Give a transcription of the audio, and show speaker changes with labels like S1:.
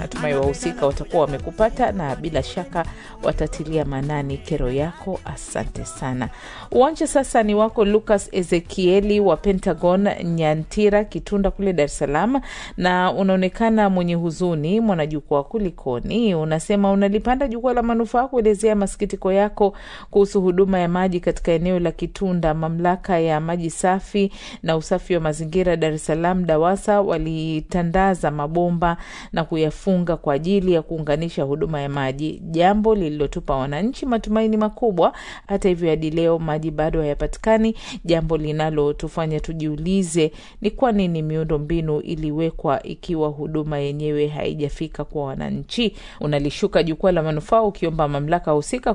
S1: Natumai wahusika watakuwa wamekupata na bila shaka watatilia maanani kero yako. Asante sana. Uwanja sasa ni wako Lucas Ezekieli wa Pentagon Nyantira, Kitunda kule Dar es Salaam, na unaonekana mwenye huzuni. Mwanajukwaa, kulikoni? Unasema unalipanda jukwaa la manufaa kuelezea masikitiko yako kuhusu huduma ya maji katika eneo la Kitunda. Mamlaka ya maji safi na usafi wa mazingira Dar es Salaam, DAWASA, walitandaza mabomba na kuyafunga kwa ajili ya kuunganisha huduma ya maji, jambo lililotupa wananchi matumaini makubwa. Hata hivyo, hadi leo maji bado hayapatikani, jambo linalotufanya tujiulize ni kwa nini miundo mbinu iliwekwa ikiwa huduma yenyewe haijafika kwa wananchi. Unalishuka jukwaa la manufaa ukiomba mamlaka husika